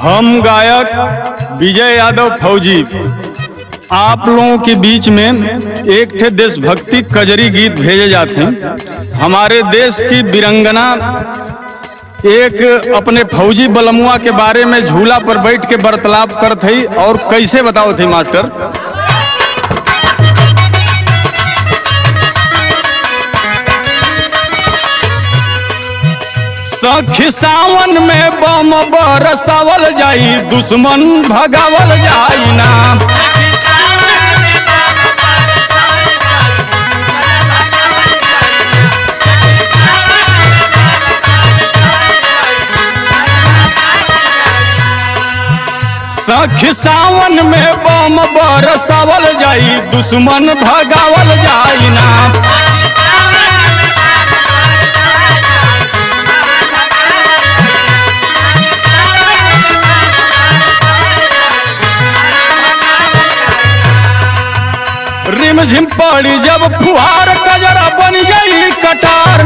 हम गायक विजय यादव फौजी आप लोगों के बीच में एक ठे देशभक्ति कजरी गीत भेजे जाते हैं हमारे देश की वीरंगना एक अपने फौजी बलमुआ के बारे में झूला पर बैठ के बर्तालाप करत हई और कैसे बताओ थी मास्टर सखी सावन में बम बरसावल जाई दुश्मन भगावल जाई ना सखी सावन में बम बरसावल जाई दुश्मन भगावल जाई ना रिम झिम पड़ी जब फुहार कजरा बन गई कटार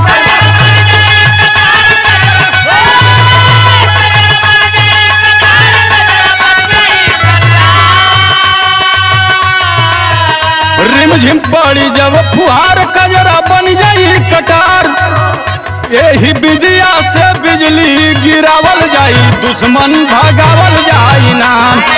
रिम झिम पड़ी जब फुहार कजरा बन गई कटार यही विदिया से बिजली गिरावल जाई दुश्मन भगावल जाई ना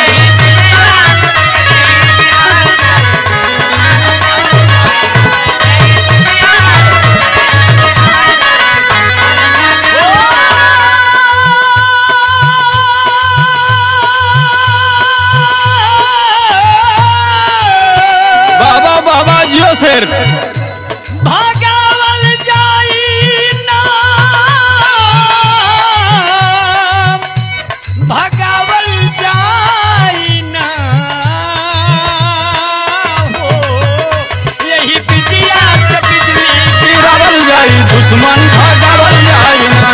बाबा बाबा जियो शेर भगावल जाई ना भगावल जाई ना हो यही विद्या से बिजली गिरावल जाई दुश्मन भगावल जाई ना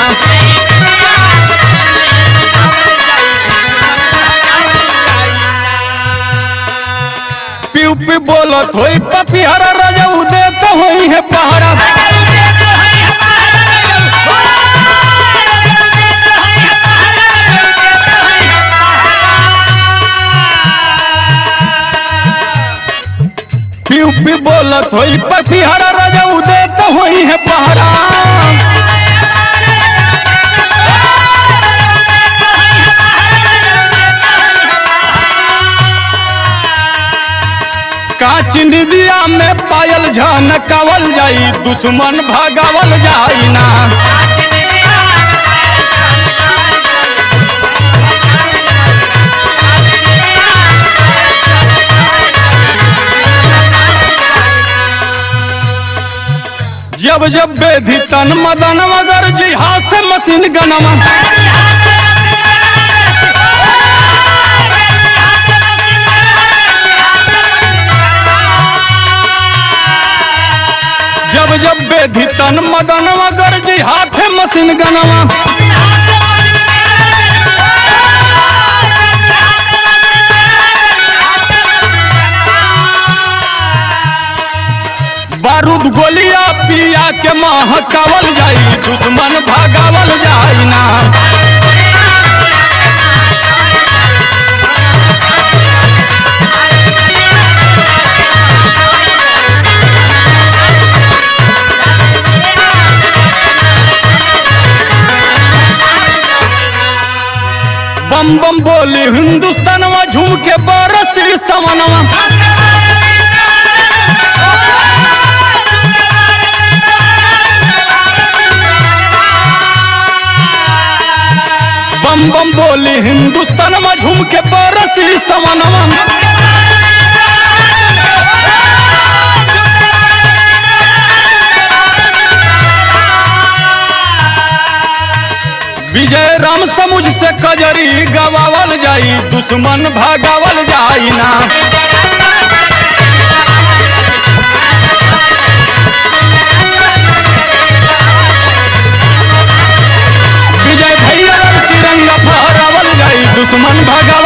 पिउ पी बोलत होई पपिहरा रजऊ देत होई है पहरा पिउ पी बोलत होई पपिहरा रजऊ देत होई है पहरा काच निदिया में पायल झनकावल जाई दुश्मन भगावल जाई ना जब जब बेधी तन मदन मगर जी हाथ से मशीन गनमा जब जब बेधी तन मदन मगर जी हाथ से मशीन गनमा बारूद गोलिया पिया के महकावल जाई दुश्मन भगावल जाई ना बम बम बोली हिंदुस्तानवा झूम के बरस समनवा बम बम बोली हिंदुस्तान में झूम के बरसी समनवा विजय राम समुझ से कजरी गवावल जाई दुश्मन भगावल जाई ना विजय भैया तिरंगा फहरावल जाई दुश्मन भगावल